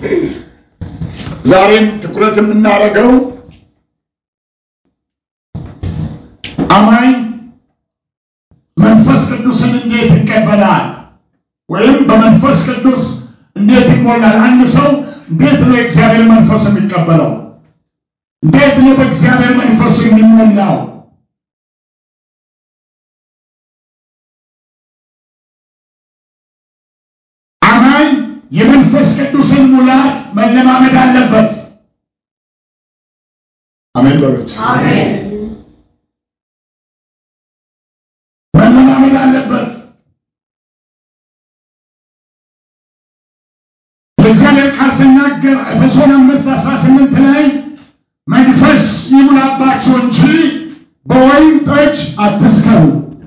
ዛሬም ትኩረት የምናደርገው አማኝ መንፈስ ቅዱስን እንዴት ይቀበላል ወይም በመንፈስ ቅዱስ እንዴት ይሞላል? አንድ ሰው እንዴት ነው የእግዚአብሔር መንፈስ የሚቀበለው? እንዴት ነው በእግዚአብሔር መንፈስ የሚሞላው? አማኝ የመንፈስ ቅዱስን ሙላት መለማመድ አለበት። አሜን በሉት። መለማመድ አለበት። የእግዚአብሔር ቃል ሲናገር ኤፌሶን አምስት አስራ ስምንት ላይ መንፈስ ይሙላባችሁ እንጂ በወይን ጠጅ አትስከሩ።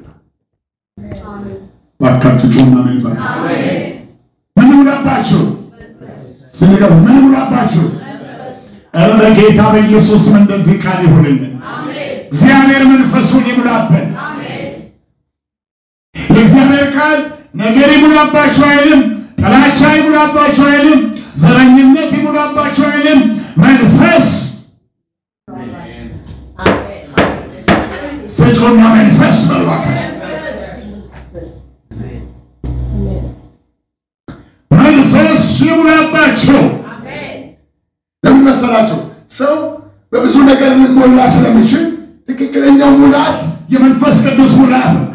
ባካችሁ ጩና ሜን ምን ይሙላባችሁ? ስንገሩ ምን ይሙላባችሁ? ኧረ በጌታ በኢየሱስም እንደዚህ ቃል ይሁንልን። እግዚአብሔር መንፈሱን ይሙላብን። የእግዚአብሔር ቃል ነገር ይሙላባችሁ አይልም። ጥላቻ ይሙላባችሁ አይልም። ዘረኝነት ይሙላባችሁ አይልም። መንፈስ ስጮና መንፈስ በልባካችሁ መንፈስ ይሙላባቸው። ለምን መሰላቸው? ሰው በብዙ ነገር ልንሞላ ስለሚችል ትክክለኛው ሙላት የመንፈስ ቅዱስ ሙላት ነው።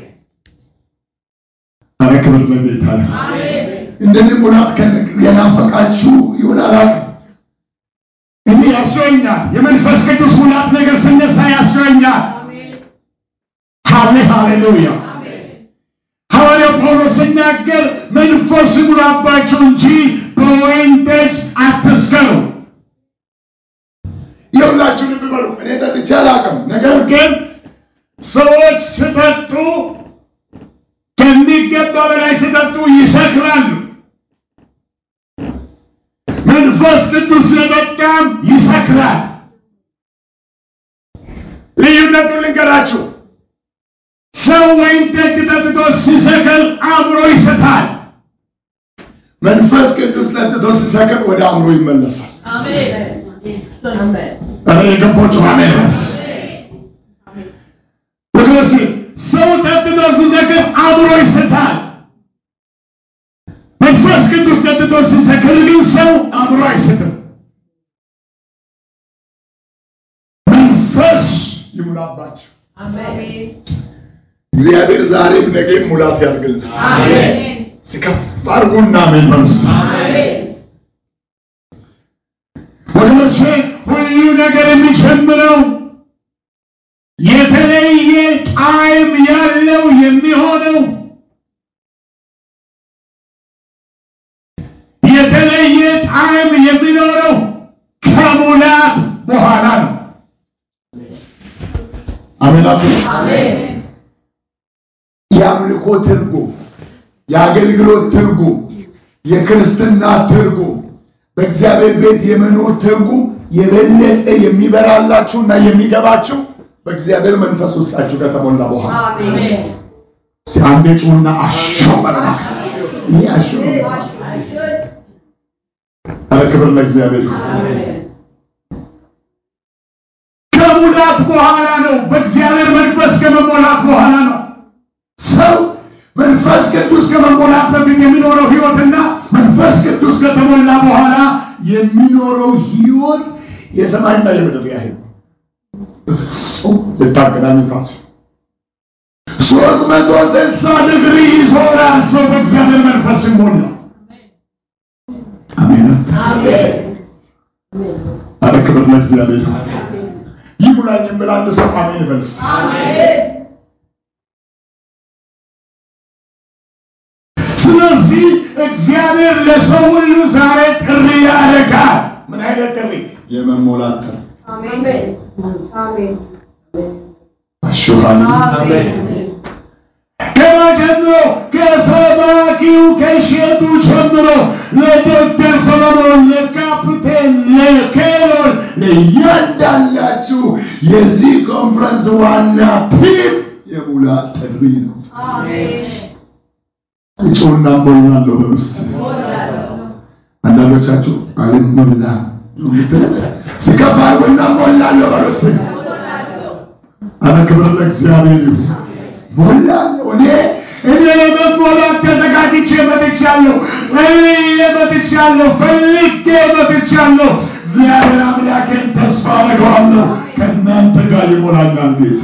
አረ ክብር ለጌታ ነው። እንደዚህ ሙላት የናፈቃችሁ ይሁን አላውቅም። እኔ ያስጮኛል። የመንፈስ ቅዱስ ሙላት ነገር ስነሳ ያስጮኛል። ሃሌ ሃሌሉያ። ሐዋርያው ጳውሎስ ሲናገር መንፈስ ይሙላባችሁ እንጂ በወይን ጠጅ አትስከሩ። የሁላችሁ ልብ በሉ። እኔ ጠጥቼ አላውቅም። ነገር ግን ሰዎች ሲጠጡ ከሚገባ በላይ ሲጠጡ ይሰክራሉ። መንፈስ ቅዱስ የጠጣም ይሰክራል። ልዩነቱን ልንገራችሁ። ሰው ወይን ጠጅ ጠጥቶ ሲሰክር አእምሮ ይስታል። መንፈስ ቅዱስ ጠጥቶ ሲሰክር ወደ አእምሮ ይመለሳል። ኧረ የገባችሁ አሜን በስ ወገኖች፣ ሰው ጠጥቶ ሲሰክር አእምሮ ይስታል። መንፈስ ቅዱስ ጠጥቶ ሲሰክር ግን ሰው አእምሮ አይስትም። መንፈስ ይሙላባችሁ። እግዚአብሔር ዛሬም ነገም ሙላት ያድርግልን። ሲከፍ አድርጉና አሜን በሉ እስቲ። ወገኖቼ ሁሉ ነገር የሚጀምረው የተለየ ጣዕም ያለው የሚሆነው የተለየ ጣዕም የሚኖረው ከሙላት በኋላ ነው። አሜን አሜን። የአምልኮ ትርጉም፣ የአገልግሎት ትርጉም፣ የክርስትና ትርጉም፣ በእግዚአብሔር ቤት የመኖር ትርጉም የበለጠ የሚበራላችሁና የሚገባችሁ በእግዚአብሔር መንፈስ ውስጣችሁ ከተሞላ በኋላ አንዴ ጩና አሾ በረባ ይህ አሾ ኧረ ክብር ለእግዚአብሔር ይሁን። ከሙላት በኋላ ነው። በእግዚአብሔር መንፈስ ከመሞላት በኋላ ነው። ሰው መንፈስ ቅዱስ ከመሞላት በፊት የሚኖረው ህይወትና መንፈስ ቅዱስ ከተሞላ በኋላ የሚኖረው ህይወት የሰማይና የምድር ያህል በፍጹም ልታገናኙት ሶስት መቶ ስልሳ ዲግሪ ይዞራል ሰው በእግዚአብሔር መንፈስ ይሞላ። አሜን። አረ ክብር ለእግዚአብሔር ይሙላኝ የምል አንድ ሰው አሜን በልስ። ስለዚህ እግዚአብሔር ለሰው ሁሉ ዛሬ ጥሪ ያደርጋል። ምን አይነት ጥሪ? የመሞላት ጥሪ። አሹሃን ገና ጀምሮ ከሰባኪው ከሼቱ ጀምሮ ለዶክተር ሰለሞን፣ ለካፕቴን፣ ለኬሮል፣ ለእያንዳንዳችሁ የዚህ ኮንፈረንስ ዋና ቲም የሙላት ጥሪ ነው። እጩና ሞላለሁ በውስጥ አንዳንዶቻችሁ አልሞላ ነው የምትሉት። ስከፋ አርጎና ሞላለሁ በሉስ። አረ ክብር ለእግዚአብሔር ይሁን። ሞላለሁ እኔ እኔ ለመሞላት ተዘጋጅቼ መጥቻለሁ። ጸልዬ መጥቻለሁ። ፈልጌ መጥቻለሁ። እግዚአብሔር አምላኬን ተስፋ አደርገዋለሁ። ከእናንተ ጋር ይሞላኛል ጌታ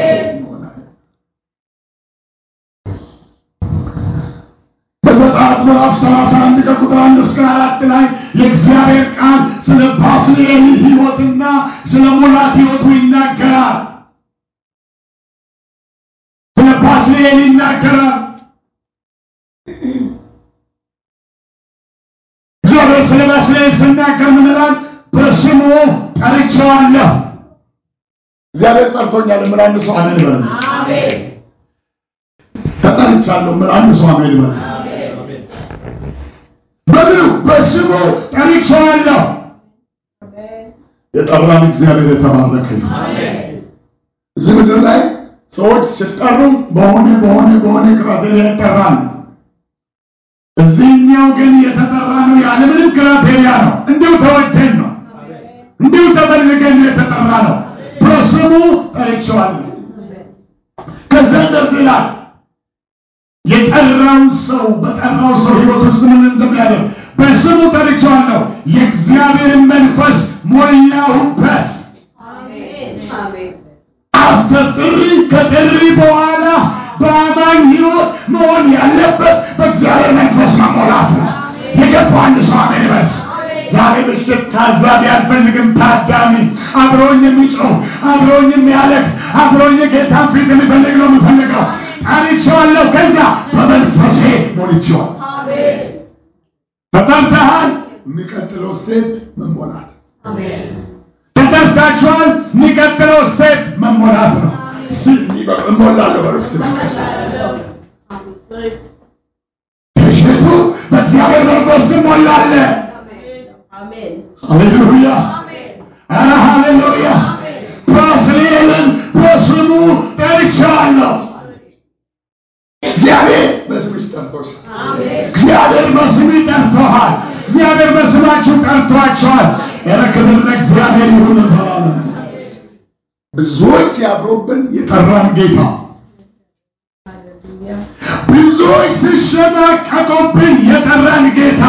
በዘጸአት ምዕራፍ 31 ከቁጥር 1 እስከ 4 ላይ የእግዚአብሔር ቃል ስለ ባስልኤል ሕይወትና ስለ ሙላት ሕይወቱ ይናገራል። ስለ ባስልኤል ይናገራል። እግዚአብሔር ስለ ባስልኤል ስናገር ምን ይላል? በስሙ ጠርቼዋለሁ። እግዚአብሔር ጠርቶኛል። ምን አንድ ሰው አሜን ይበል። ተጠርቻለሁ። ምን አንድ ሰው አሜን ይበል። በምኑ በስሙ ጠርቼዋለሁ። የጠራን እግዚአብሔር የተባረከ ይሁን። እዚህ ምድር ላይ ሰዎች ሲጠሩ በሆነ በሆነ በሆነ ክራቴሪያ ይጠራል። እዚህኛው ግን የተጠራ ነው ያለምንም ክራቴሪያ ነው። እንዲሁ ተወደን ነው፣ እንዲሁ ተፈልገን ነው የተጠራ ነው። በስሙ ጠርቼዋለሁ። ከዛ እንደዚህ ይላል የጠራውን ሰው በጠራው ሰው ሕይወት ውስጥ ምን እንደሚያደርግ በስሙ ጠርቼዋለሁ፣ የእግዚአብሔርን መንፈስ ሞላሁበት። አፍተር ጥሪ ከጥሪ በኋላ በአማኝ ሕይወት መሆን ያለበት በእግዚአብሔር መንፈስ መሞላት ነው። የገባው አንድ ሰው አሜን ይበል። ዛሬ ምሽት ታዛቢ አልፈልግም። ታዳሚ አብሮኝ የሚጮህ አብሮኝ የሚያለቅስ አብሮኝ ጌታን ፊት የሚፈልግ ነው የምፈልገው። ጠርቼዋለሁ። ከዛ በመንፈሴ ሞልቼዋል። ተጠርተሃል። የሚቀጥለው ስቴፕ መሞላት። ተጠርታችኋል። የሚቀጥለው ስቴፕ መሞላት ነው። እሞላለሁ በሉ እስኪ ተሽቱ በእግዚአብሔር መንፈስ ትሞላለህ። ሃሌሉያ! ኧረ ሃሌሉያ! ባስልኤልን በስሙ ጠርቼዋለሁ። እግዚአብሔር በስምሽ ጠርቶሻል። እግዚአብሔር በስሙ ጠርቶሃል። እግዚአብሔር በስማችሁ ጠርቷቸዋል። ኧረ ክብር ለእግዚአብሔር ይሁን ለዘላለም። ብዙዎች ሲያፍሩብን የጠራን ጌታ፣ ብዙዎች ሲሸማቀቁብን የጠራን ጌታ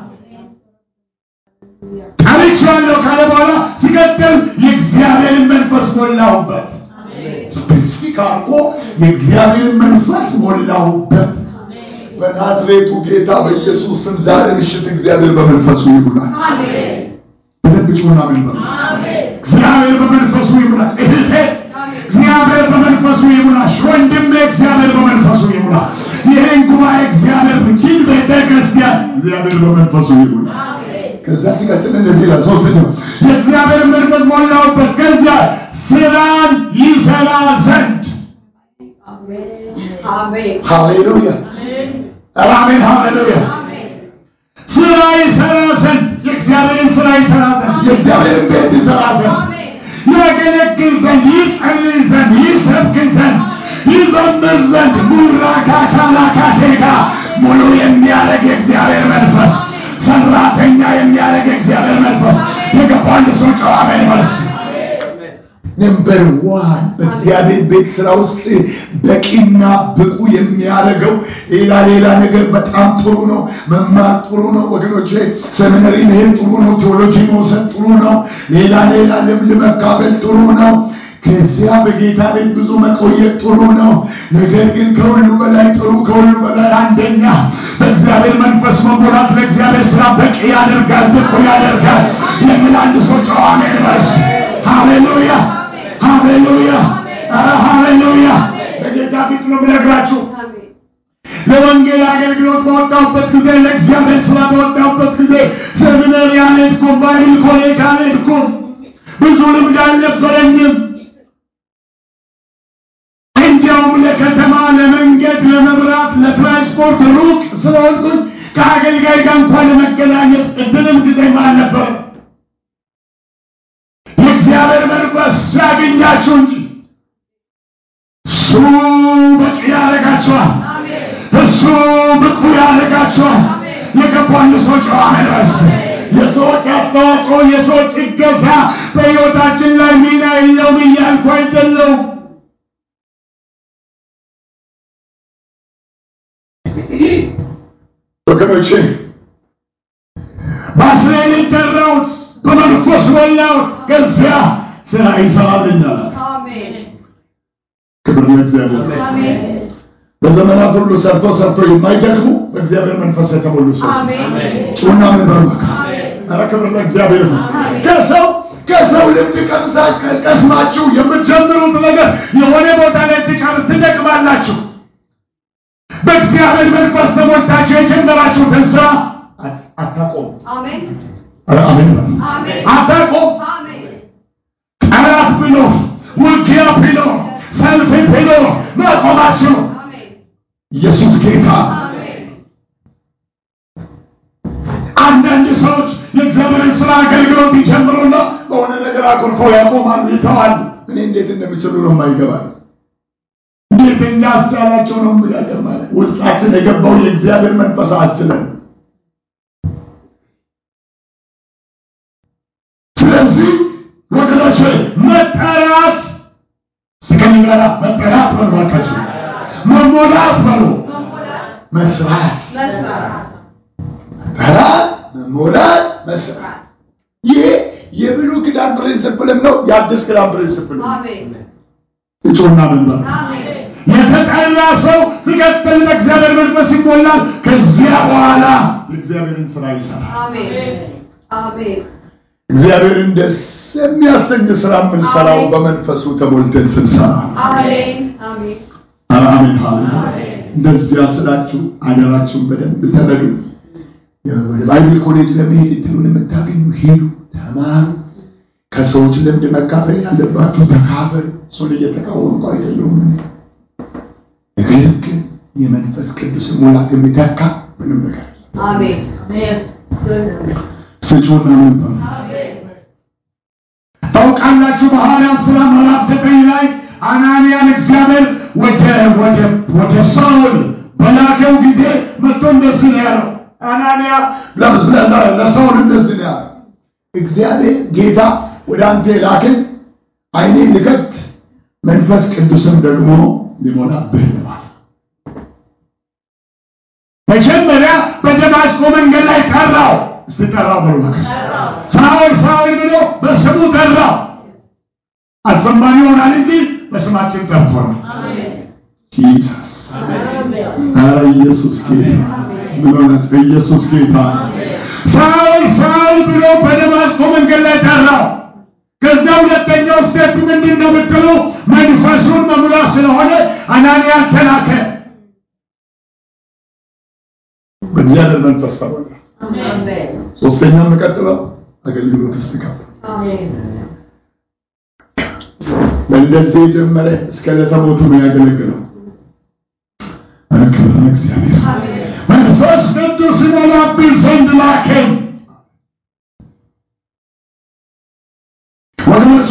ጠርቼዋለሁ ካለ በኋላ ሲቀጥል የእግዚአብሔርን መንፈስ ሞላሁበት። ስፔሲፊክ አድርጎ የእግዚአብሔርን መንፈስ ሞላሁበት። በናዝሬቱ ጌታ በኢየሱስ ስም ዛሬ ምሽት እግዚአብሔር በመንፈሱ ይሙላል። በደንብ ጩና ምን በሉ። እግዚአብሔር በመንፈሱ ይሙላል። እህቴ እግዚአብሔር በመንፈሱ ይሙላሽ። ወንድሜ እግዚአብሔር በመንፈሱ ይሙላል። ይህን ጉባኤ እግዚአብሔር ይህችን ቤተ ክርስቲያን እግዚአብሔር በመንፈሱ ይሙላል። ከዛ ሲቀጥል እንደዚህ ይላል። ሶስተኛው የእግዚአብሔር መንፈስ ሞላሁበት፣ ከዚያ ስራን ይሰራ ዘንድ ሃሌሉያ አሜን፣ ሃሌሉያ ስራ ይሰራ ዘንድ የእግዚአብሔርን ስራ ይሰራ ዘንድ የእግዚአብሔርን ቤት ይሰራ ዘንድ ያገለግል ዘንድ ይጸልይ ዘንድ ይሰብክ ዘንድ ይዘምር ዘንድ ሙራ ካቻላ ካሼጋ ሙሉ የሚያደርግ የእግዚአብሔር መንፈስ ሰራተኛ የሚያደርግ የእግዚአብሔር መንፈስ የገባ አንድ ሰው ጨዋ አሜን መልስ ነምበር ዋን በእግዚአብሔር ቤት ስራ ውስጥ በቂና ብቁ የሚያደርገው ሌላ ሌላ ነገር በጣም ጥሩ ነው። መማር ጥሩ ነው ወገኖቼ፣ ሰሚነሪ መሄድ ጥሩ ነው። ቴዎሎጂ መውሰድ ጥሩ ነው። ሌላ ሌላ ልምድ መካፈል ጥሩ ነው። ከዚያ በጌታ ቤት ብዙ መቆየት ጥሩ ነው። ነገር ግን ከሁሉ በላይ ጥሩ ከሁሉ በላይ አንደኛ በእግዚአብሔር መንፈስ መሞላት ለእግዚአብሔር ስራ በቂ ያደርጋል፣ ብቁ ያደርጋል የሚል አንድ ሰው ጨዋ አሜን በርስ ሃሌሉያ ሃሌሉያ ኧረ ሃሌሉያ በጌታ ፊት ነው የምነግራችሁ። ለወንጌል አገልግሎት በወጣሁበት ጊዜ ለእግዚአብሔር ስራ በወጣሁበት ጊዜ ሰሚነሪ አልሄድኩም፣ ባይብል ኮሌጅ አልሄድኩም፣ ብዙ ልምድ አልነበረኝም። እንዲያውም ለከተማ ለመንገድ፣ ለመብራት፣ ለትራንስፖርት ሩቅ ስለሆንኩኝ ከአገልጋይ ጋር እንኳን ለመገናኘት እድልም ጊዜም አልነበረም። የእግዚአብሔር መንፈስ ያገኛችሁ እንጂ እሱ በቂ ያደርጋችኋል። እሱ ብቁ ያደርጋችኋል። የገቡ አንድ ሰዎች አሜን በስ የሰዎች አስተዋጽኦ የሰዎች እገዛ በሕይወታችን ላይ ሚና የለውም እያልኩ አይደለሁም። ወገኖቼ በአስራኤል ጠራሁት፣ በመንፈስ ሞላሁት፣ ከዚያ ስራ ይሰራልኛል። ክብር ለእግዚአብሔር። በዘመናት ሁሉ ሰርቶ ሰርቶ የማይደክሙ በእግዚአብሔር መንፈስ የተሞሉ ሰዎች ጩና ምን በሉ። ኧረ ክብር ለእግዚአብሔር ነው። ከሰው ከሰው ልምድ ቀምሳ ቀስማችሁ የምትጀምሩት ነገር የሆነ ቦታ ላይ ትቀር ትደክማላችሁ። በእግዚአብሔር መንፈስ ተሞልታችሁ የጀመራችሁትን ስራ አታቆም። ኧረ አሜን በሉ። አታቆም። ጠላት ብሎ ውጊያ ብሎ ሰልፍ ብሎ ማቆማችሁ ኢየሱስ ጌታ። አንዳንድ ሰዎች የእግዚአብሔርን ስራ አገልግሎት ይጀምሩና በሆነ ነገር አኩርፈው ያቆማሉ፣ ይተዋሉ። እኔ እንዴት እንደሚችሉ ነው የማይገባል። እንዴት እንዳስቻላቸው ነው የሚያገር ማለት ውስጣችን የገባው የእግዚአብሔር መንፈስ አስችለን። ስለዚህ ወገኖች መጠራት ስከኝ ጋራ መጠራት በሉ እባካችሁ፣ መሞላት በሉ መስራት መጠራት መሞላት መስራት። ይሄ የብሉይ ኪዳን ፕሪንስፕልም ነው የአዲስ ኪዳን ፕሪንስፕል እጩና መንበር የተጠራ ሰው ሲቀጥል በእግዚአብሔር መንፈስ ይሞላል። ከዚያ በኋላ የእግዚአብሔርን ስራ ይሰራል። እግዚአብሔርን ደስ የሚያሰኝ ስራ የምንሰራው በመንፈሱ ተሞልተን ስንሰራ አሜን። እንደዚያ ስላችሁ አደራችሁን በደንብ ተረዱ። ወደ ባይብል ኮሌጅ ለመሄድ እድሉን የምታገኙ ሂዱ፣ ተማሩ። ከሰዎች ልምድ መካፈል ያለባችሁ ተካፈል። እሱን እየተቃወምኩ አይደለሁም። ነገር ግን የመንፈስ ቅዱስ ሙላት የሚተካ ምንም ነገር ስጩና ነበር ታውቃላችሁ። በሐዋርያት ሥራ ምዕራፍ ዘጠኝ ላይ አናንያን እግዚአብሔር ወደ ወደ ወደ ሳውል በላከው ጊዜ መጥቶ እንደዚህ ነው ያለው። አናንያ ለሳውል እንደዚህ ነው ያለው፣ እግዚአብሔር ጌታ ወደ አንተ የላከኝ ዓይኔን ልከፍት መንፈስ ቅዱስም ደግሞ ሊሞላብህ ብሏል። መጀመሪያ በደማስቆ መንገድ ላይ ጠራው። እስቲ ጠራው በሉ መከሽ ሳውል ሳውል ብሎ በስሙ ጠራው። አልሰማን ይሆናል እንጂ በስማችን ጠርቶናል። ጂሰስ ኧረ ኢየሱስ ጌታ ምን ሆነት? ኢየሱስ ጌታ ሳውል ሳውል ብሎ በደማስቆ መንገድ ላይ ጠራው። ከዛ ሁለተኛው ስቴፕ ምንድን ነው የምትሉ? መንፈሱን መሙላት ስለሆነ አናንያ ተላከ። በእግዚአብሔር መንፈስ ተሞላ። ሶስተኛ የምቀጥለው አገልግሎት ውስጥ ገባ። በእንደዚህ የጀመረ እስከ ዕለተ ሞቱ ነው ያገለግለው። ክብር ለእግዚአብሔር። መንፈስ ቅዱስ ይሞላብኝ ዘንድ ላከኝ። ወገኖቼ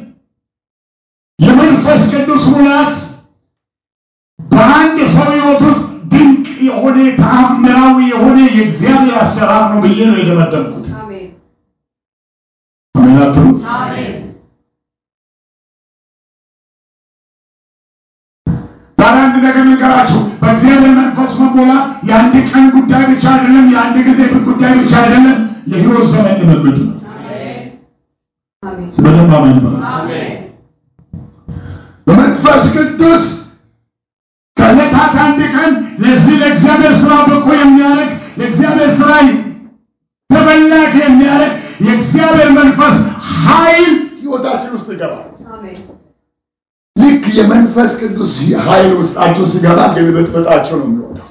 የመንፈስ ቅዱስ ሙላት በአንድ ሰው ሕይወት ውስጥ ድንቅ የሆነ ተአምራዊ የሆነ የእግዚአብሔር አሰራር ነው ብዬ ነው የደመደምኩት። አሜን አትሉ? ዛሬ አንድ ነገር ልንገራችሁ። በእግዚአብሔር መንፈስ መሞላት የአንድ ቀን ጉዳይ ብቻ አይደለም፣ የአንድ ጊዜ ጉዳይ ብቻ አይደለም፣ የሕይወት ዘመን ልምምድ ነው። በደንብ አሜን በሉ። በመንፈስ ቅዱስ ከዕለታት አንድ ቀን ለዚህ ለእግዚአብሔር ስራ ብቁ የሚያደርግ ለእግዚአብሔር ስራ ተፈላጊ የሚያደርግ የእግዚአብሔር መንፈስ ኃይል ሕይወታችን ውስጥ ይገባል። ልክ የመንፈስ ቅዱስ ኃይል ውስጣችሁ ሲገባ ግልብጥብጣችሁ ነው የሚወጣው።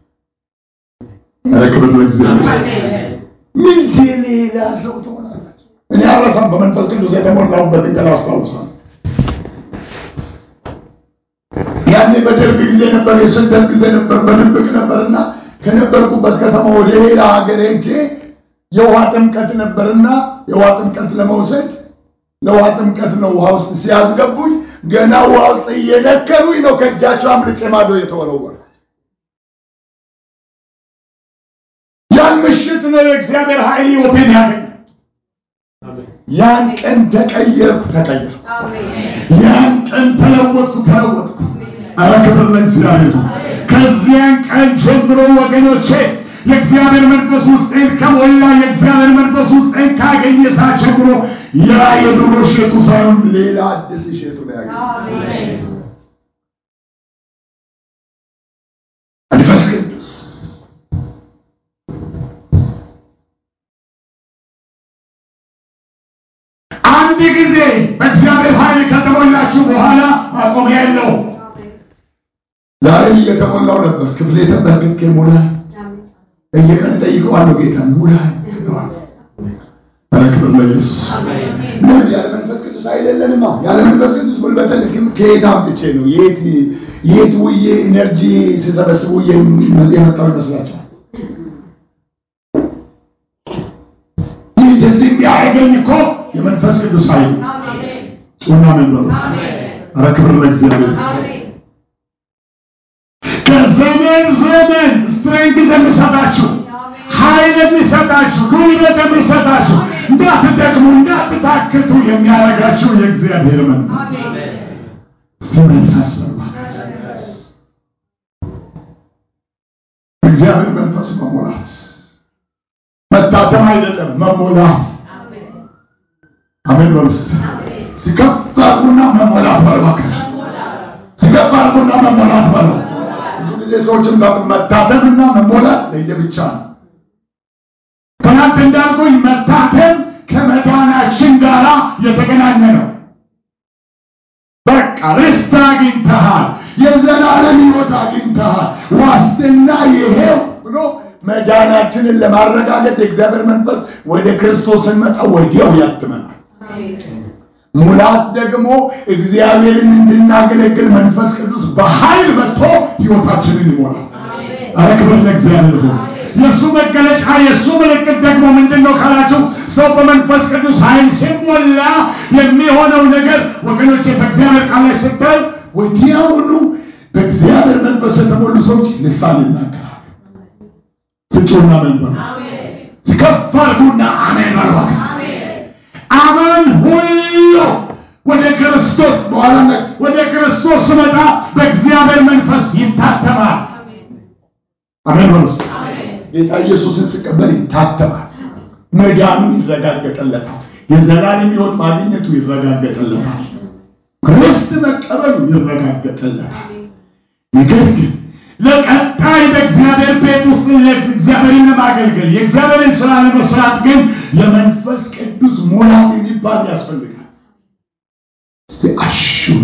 ኧረ ክብር ለእግዚአብሔር። ምንድን ሌላ ሰው ትሆናላችሁ። እኔ አረሳም በመንፈስ ቅዱስ የተሞላሁበትን ቀን አስታውሳለሁ። ያኔ በደርግ ጊዜ ነበር፣ የስደት ጊዜ ነበር፣ በድብቅ ነበርና ከነበርኩበት ከተማ ወደ ሌላ ሀገር ሄጄ የውሃ ጥምቀት ነበርና የውሃ ጥምቀት ለመውሰድ ለውሃ ጥምቀት ነው ውሃ ውስጥ ሲያስገቡኝ ገና ውሃ ውስጥ እየነከሩኝ ነው ከእጃቸው አምልጬ ማዶ የተወረወረ ያ ምሽት ነው የእግዚአብሔር ኃይል ሕይወቴን ያገኝ። ያን ቀን ተቀየርኩ ተቀየርኩ። ያን ቀን ተለወጥኩ ተለወጥኩ። ኧረ ክብር ለእግዚአብሔር ነው። ከዚያን ቀን ጀምሮ ወገኖቼ የእግዚአብሔር መንፈስ ውስጤን ከሞላ የእግዚአብሔር መንፈስ ውስጤን ካገኘ ሰዓት ጀምሮ ያ የድሮ እሸቱ ሳይሆን ሌላ አዲስ እሸቱ ነው ያገኘ መንፈስ ቅዱስ አንድ ጊዜ በእግዚአብሔር ኃይል ከተሞላችሁ በኋላ ማቆሚያ የለውም። ዛሬም እየተሞላው ነበር። ክፍሌ ተንበርክኬ ሙላኝ፣ በየቀን ጠይቀዋለሁ ጌታ ሙላኝ። ኧረ ክብር ለኢየሱስ። ለምን ያለ መንፈስ ቅዱስ ኃይል የለንማ። ያለ መንፈስ ቅዱስ ጉልበት ልክም ከየት አምጥቼ ነው የት የት ውዬ ኢነርጂ ሲሰበስቡ የመጣው ይመስላችኋል? ይህ እንደዚህ የሚያደርገኝ እኮ የመንፈስ ቅዱስ ኃይል ጩና መንበሩ። ኧረ ክብር ለእግዚአብሔር። ከዘመን ዘመን ስትሬንግዝ የሚሰጣችሁ ኃይል የሚሰጣችሁ ጉልበት የሚሰጣችሁ እንዳትደክሙ እንዳትታክቱ የሚያደርጋችሁ የእግዚአብሔር መንፈስ እስቲ መንፈስ እግዚአብሔር መንፈስ መሞላት መታተም አይደለም መሞላት። አሜን በውስጥ ሲከፍ አድርጉና መሞላት በልባካች ሲከፍ አድርጉና መሞላት በለው። ብዙ ጊዜ ሰዎችን መታተምና መሞላት ለየብቻ ነው። ትናንት እንዳልኩኝ መታተም ከመዳናችን ጋር የተገናኘ ነው። በቃ ርስት አግኝተሃል፣ የዘላለም ሕይወት አግኝተሃል፣ ዋስትና ይሄው ብሎ መዳናችንን ለማረጋገጥ የእግዚአብሔር መንፈስ ወደ ክርስቶስ ስንመጣ ወዲያው ያትመናል። ሙላት ደግሞ እግዚአብሔርን እንድናገለግል መንፈስ ቅዱስ በኃይል መጥቶ ሕይወታችንን ይሞላል። ኧረ ክብር ለእግዚአብሔር ይሁን። የእሱ መገለጫ የእሱ ምልክት ደግሞ ምንድን ነው ካላችሁ፣ ሰው በመንፈስ ቅዱስ ኃይል ሲሞላ የሚሆነው ነገር ወገኖቼ፣ በእግዚአብሔር ቃል ላይ ስታይ ወዲያውኑ በእግዚአብሔር መንፈስ የተሞሉ ሰዎች ልሳን ይናገራሉ። ስጩና መንበር ሲከፍ አድርጉና አሜን በርባክ አማን ሁሉ ወደ ክርስቶስ በኋላ ወደ ክርስቶስ ስመጣ በእግዚአብሔር መንፈስ ይታተማል። አሜን በሉስ። ጌታ ኢየሱስን ስቀበል ይታተማል። መዳኑ ይረጋገጥለታል። የዘላለም ሕይወት ማግኘቱ ይረጋገጥለታል። ርስት መቀበሉ ይረጋገጥለታል። ነገር ግን ለቀጣይ በእግዚአብሔር ቤት ውስጥ እግዚአብሔርን ለማገልገል የእግዚአብሔርን ስራ ለመስራት ግን የመንፈስ ቅዱስ ሙላት የሚባል ያስፈልጋል። እስቲ አሹመ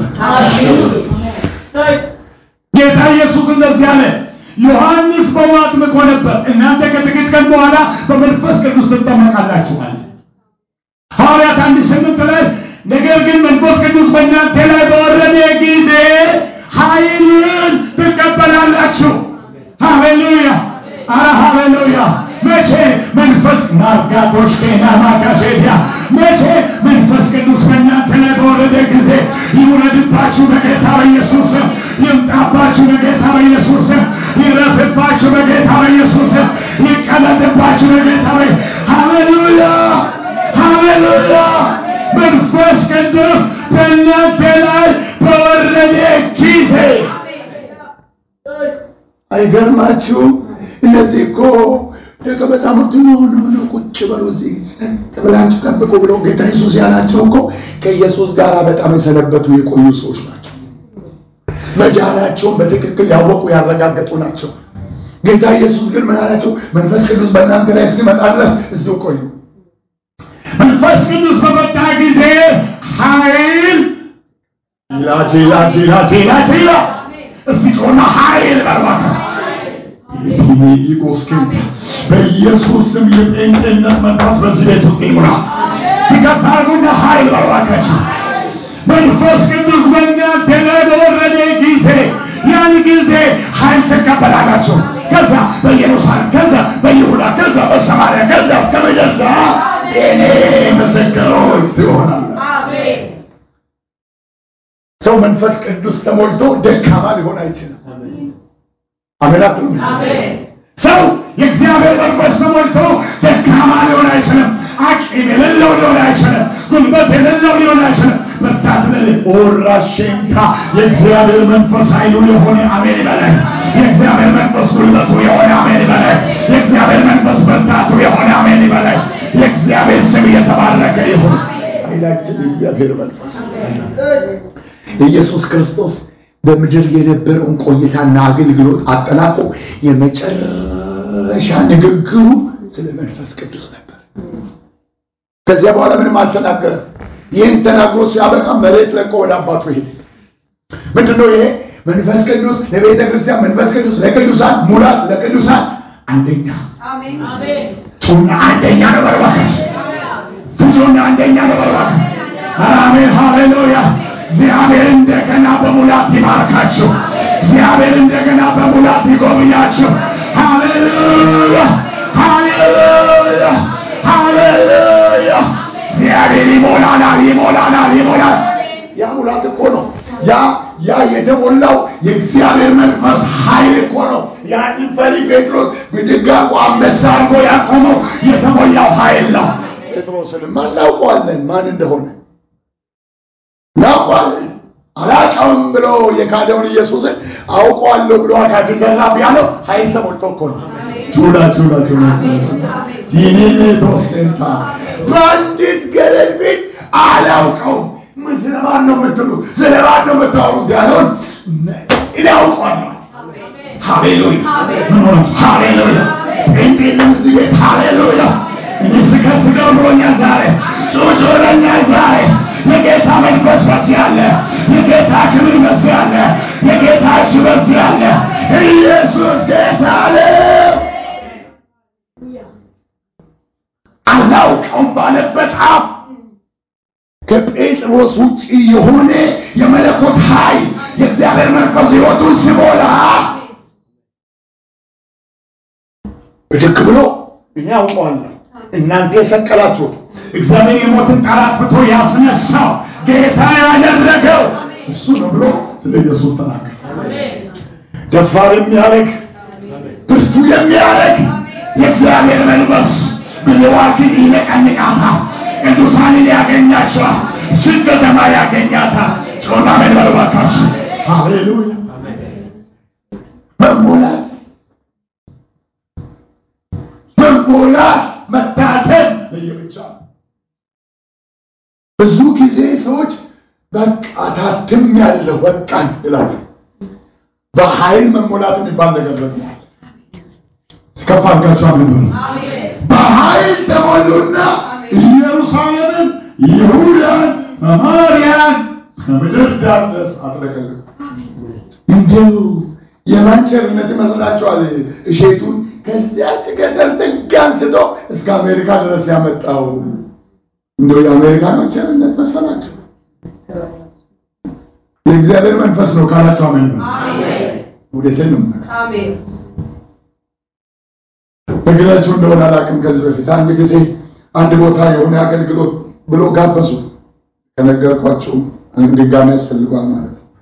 ጌታ ኢየሱስ እንደዚህ አለ። ዮሐንስ በውሃ አጥምቆ ነበር፣ እናንተ ከጥቂት ቀን በኋላ በመንፈስ ቅዱስ ትጠመቃላችኋል። ሐዋርያት አንድ ስምንት ላይ ነገር ግን መንፈስ ቅዱስ በእናንተ ላይ በወረደ ጊዜ ኃይልን ትቀበላላችሁ። ሃሌሉያ! አረ ሃሌሉያ! መቼ መንፈስ ማርጋቶሽ ኬና ማጋሼያ መቼ መንፈስ ቅዱስ በእናንተ ላይ በወረደ ጊዜ ይውረድባችሁ በጌታ በኢየሱስ ይምጣባችሁ በጌታ በኢየሱስ ይረፍባችሁ በጌታ በኢየሱስ ይቀመጥባችሁ በጌታ በ ሃሌሉያ! ሃሌሉያ! መንፈስ ቅዱስ በእናንተ ላይ በወረደ ጊዜ አይገርማችሁ? እነዚህ እኮ ደቀ መዛሙርቱ ሆነ ሆነ ቁጭ በሉ እዚህ ጸጥ ብላችሁ ጠብቁ ብሎ ጌታ ኢየሱስ ያላቸው እኮ ከኢየሱስ ጋር በጣም የሰነበቱ የቆዩ ሰዎች ናቸው። መዳናቸውን በትክክል ያወቁ ያረጋገጡ ናቸው። ጌታ ኢየሱስ ግን ምን አላቸው? መንፈስ ቅዱስ በእናንተ ላይ እስኪመጣ ድረስ እዚሁ ቆዩ። መንፈስ ቅዱስ በመጣ ጊዜ ኃይል ላቺ ላቺ ላቺ ላቺ ላ እስቲ ጮና ኃይል በርባታ የቲኔኢጎስኬንት በኢየሱስ ስም የጴንጤነት መንፈስ በዚህ ቤት ውስጥ ይሙላ። ሲከፋርጉና ኃይል በርባካችሁ መንፈስ ቅዱስ በእናንተ ላይ በወረደ ጊዜ ያን ጊዜ ኃይል ትቀበላላችሁ። ከዛ በኢየሩሳሌም ከዛ በይሁዳ ከዛ በሰማርያ ከዛ እስከ ምድር እኔ ምስክሮች ትሆናለ። ሰው መንፈስ ቅዱስ ተሞልቶ ደካማ ሊሆን አይችልም። አሜን አትሉም? ሰው የእግዚአብሔር መንፈስ ተሞልቶ ደካማ ሊሆን አይችልም። አቅም የሌለው ሊሆን አይችልም። ጉልበት የሌለው ሊሆን አይችልም። ብርታት ለሌ ኦራሼንታ የእግዚአብሔር መንፈስ ኃይሉ የሆነ አሜን ይበላይ። የእግዚአብሔር መንፈስ ጉልበቱ የሆነ አሜን ይበላይ። የእግዚአብሔር መንፈስ ብርታቱ የሆነ አሜን ይበላይ። የእግዚአብሔር ስም የተባረከ ይሁን። ኃይላችን የእግዚአብሔር መንፈስ ኢየሱስ ክርስቶስ በምድር የነበረውን ቆይታና አገልግሎት አጠናቆ የመጨረሻ ንግግሩ ስለ መንፈስ ቅዱስ ነበር። ከዚያ በኋላ ምንም አልተናገረም። ይህን ተናግሮ ሲያበቃ መሬት ለቆ ወደ አባቱ ሄደ። ምንድነው ይሄ? መንፈስ ቅዱስ ለቤተ ክርስቲያን፣ መንፈስ ቅዱስ ለቅዱሳን፣ ሙላት ለቅዱሳን አንደኛ ጩና አንደኛ ነው። በርባካሽ ስጩና አንደኛ ነው። በርባካ አሜን፣ ሃሌሉያ። እግዚአብሔር እንደገና በሙላት ይባርካችሁ። እግዚአብሔር እንደገና በሙላት ይጎብኛችሁ። ሃሌሉያ፣ ሃሌሉያ፣ ሃሌሉያ። እግዚአብሔር ይሞላናል፣ ይሞላናል፣ ይሞላል። ያ ሙላት እኮ ነው። ያ ያ የተሞላው የእግዚአብሔር መንፈስ ኃይል እኮ ነው። ያንን ፈሪ ጴጥሮስ ብድግ አድርጎ አንበሳ አድርጎ ያቆመው የተሞላው ኃይል ነው። ጴጥሮስንማ እናውቀዋለን ማን እንደሆነ እናውቀዋለን። አላውቀውም ብሎ የካደውን ኢየሱስን አውቀዋለሁ ብሎ አካኪ ዘራፍ ያለው ኃይል ተሞልቶ እኮ ነው። ቹላ ቹላ ቹላ ቲኒኔቶሴንታ በአንዲት ገረድ ፊት አላውቀውም። ምን ስለማን ነው የምትሉ? ስለማን ነው የምታወሩት? ያለውን እኔ አውቀዋለሁ። ሃሌሉያ ምን ሆነ? ሃሌሉያ እንዴ ለምዚህ ቤት ሃሌሉያ እኔ ስከስገው ብሎኛል ዛሬ ጩጩ ብሎኛል ዛሬ የጌታ መንፈስ በዚህ አለ። የጌታ ክብር በዚህ አለ። የጌታ እጅ በዚህ አለ። ኢየሱስ ጌታ ነው። አላውቀውም ባለበት አፍ ከጴጥሮስ ውጭ የሆነ የመለኮት ኃይል የእግዚአብሔር መንፈስ ሕይወቱን ሲሞላ ብድግ ብሎ እኔ አውቀዋለሁ እናንተ የሰቀላችሁት እግዚአብሔር የሞትን ጣር አጥፍቶ ያስነሳው ጌታ ያደረገው እሱ ነው ብሎ ስለ ኢየሱስ ተናገረ። ደፋር የሚያደርግ ብርቱ የሚያደርግ የእግዚአብሔር መንፈስ ብልዋትን ይነቀንቃታል። ቅዱሳንን ያገኛቸዋል። ይህችን ከተማ ያገኛታል። ጮና መንበርባካች ሃሌሉያ መሞላት መሞላት መታተም ለየብቻ ብዙ ጊዜ ሰዎች በቃ ታትም ያለው በቃን ይላሉ። በኃይል መሞላት የሚባል ነገር ደግሞ ስከፍ አድርጋችሁ አምን በኃይል ተሞሉና ኢየሩሳሌምን፣ ይሁዳን፣ ሰማርያን እስከ ምድር ዳር ድረስ አጥለቀለቁ። እንዲሁ የማን ቸርነት ይመስላችኋል? እሼቱን ከዚያች ገጠር ጥግ አንስቶ እስከ አሜሪካ ድረስ ያመጣው እንደው የአሜሪካኖች ቸርነት መሰላቸው? የእግዚአብሔር መንፈስ ነው ካላቸው አሜን ነው። ወዴትን ነው እግራችሁ እንደሆነ አላውቅም። ከዚህ በፊት አንድ ጊዜ አንድ ቦታ የሆነ አገልግሎት ብሎ ጋበዙ። ከነገርኳቸው ድጋሚ ያስፈልጓል ማለት ነው።